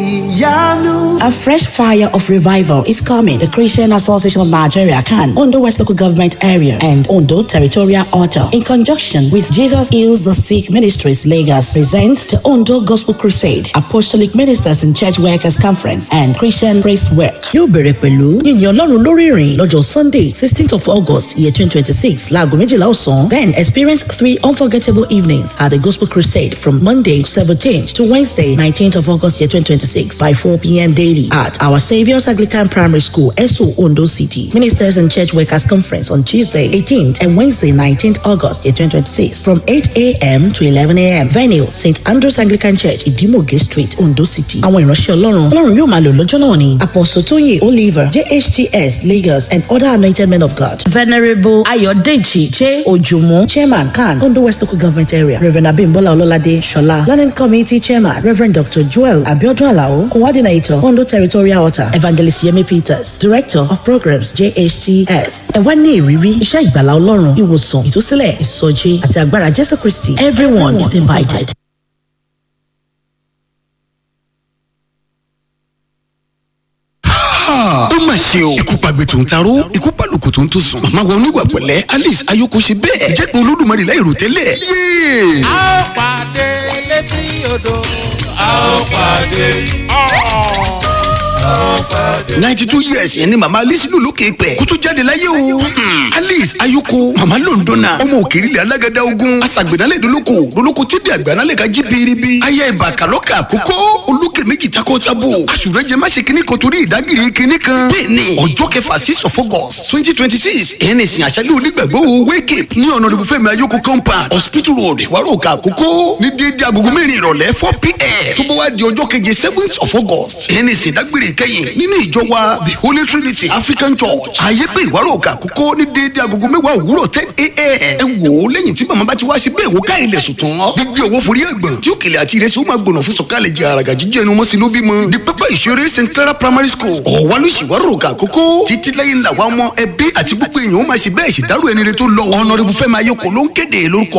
ìyanu. A fresh fire of revival is coming. The Christian Association of Nigeria can Ondo West Local Government Area and Ondo Territorial Author, in conjunction with Jesus Heals the Sick Ministries Lagos, presents the Ondo Gospel Crusade, Apostolic Ministers and Church Workers Conference, and Christian Praise Work. Yóò bẹ̀rẹ̀ pẹ̀lú yíyan Ọlọ́run lórí ìrìn lọ́jọ́ Sunday sixteenth of August year twenty twenty six láago méjìlá ọ̀sán. Then experience three unforgettable evenings at the Gospel Crusade from Monday seventeenth to Wednesday nineteenth of August year twenty twenty six by four p.m. daily at Our Saviour's Anglican Primary School, Esso Ondo City. Ministers and Church Workers Conference on Tuesday 18th and Wednesday 19th August 2026 from 8 a.m. to 11 a.m. Venue St. Andrew's Anglican Church, Idimoge Street, Ondo City. Àwọn ìránṣẹ́ Ọlọ́run Ọlọ́run yóò máa lò lọ́jọ́ náà ni Apostle Toye Oliver JHTS Lagos and other anointed men of God. Venerable Ayodeji J. Ojumu Chairman Khan Ondo West Local Government Area. Reverend Abimbola Ololade Shola Learning Committee Chairman Reverend Dr. Joel Abiodun Alao Coordinator Ondo Territorial Author Evangelist Yemi Peters Director of Programs JHTS. Ẹ wá ní ìrírí iṣẹ́ ìgbàlá Ọlọ́run ìwòsàn ìtúsílẹ̀ ìsọjí àti agbára Jésù Kristi. Everyone is invited. ó mà ṣe o ikú pàgbé tó ń taró ikú pàlùkù tó ń tó sùn màmá wa oníwà pẹ̀lẹ́ alice ayoko ṣe bẹ́ẹ̀ jẹ́ pé olódùmarè láì rò tẹ́lẹ̀ yéé. a ó pàdé létí odò a ó pàdé. ninety two years yẹn ni màmá alice lù lókè pẹ̀ kó tó jáde láyé o. Hmm. alice ayoko màmá londona ọmọ òkèèrè alágàdá ogun aṣàgbẹ̀nálẹ̀ dolóko dolóko tí di àgbànálẹ̀ ká jí biribi aya ìbà kàlọ́kà àkókò olókè méjì takọ tabo àṣùrẹ́jẹ má ṣe kíní kan torí ìdágìrì kíní kan. bẹ́ẹ̀ni ọjọ́ kẹfà six of august twenty twenty six ẹ̀yẹn ní ìsìn àṣálẹ́ onígbàgbọ́ wake up ní ọ̀nà ìbùfẹ́ mi ayoko compound hospital road ìwárò òkè àkókò ní déédéé agogo mẹ́rin ìrọ̀lẹ́ four pm tó bá wá di ọjọ́ keje seventh of august ẹ̀yẹn ní ìsìn dágbére kẹ́yìn nínú ìjọ wa the holy trinity african church ààyè pé ìwárò òkè àkókò ní déédéé agogo mẹ́wàá òwúrọ̀ ten am ẹ wò ó lẹ́yìn tí màmá bá ti wá sí bẹ́ẹ̀ wò ká ilẹ̀ sùn tán gbígbé owó forí ẹ̀gbọ̀n tí òkèlè àti ìrẹsì ó máa gbọ̀nà fún sọ̀kalẹ̀ jẹ àràgà jíjẹ́ ẹnu mọ́sí ló bímọ di pẹ́pẹ́ ìṣeré st clara primary school ọ̀wálùsì ìwárò òkè àkókò títí lẹ́yìn làwọn ọmọ ẹbí àti gbogbo èèyàn ó máa ṣe bẹ́ẹ̀ ṣèdárò ẹni rẹ tó lọ ọ̀nà rẹ bufẹ́ máa yọkọ̀ ló ń kéde lórúkọ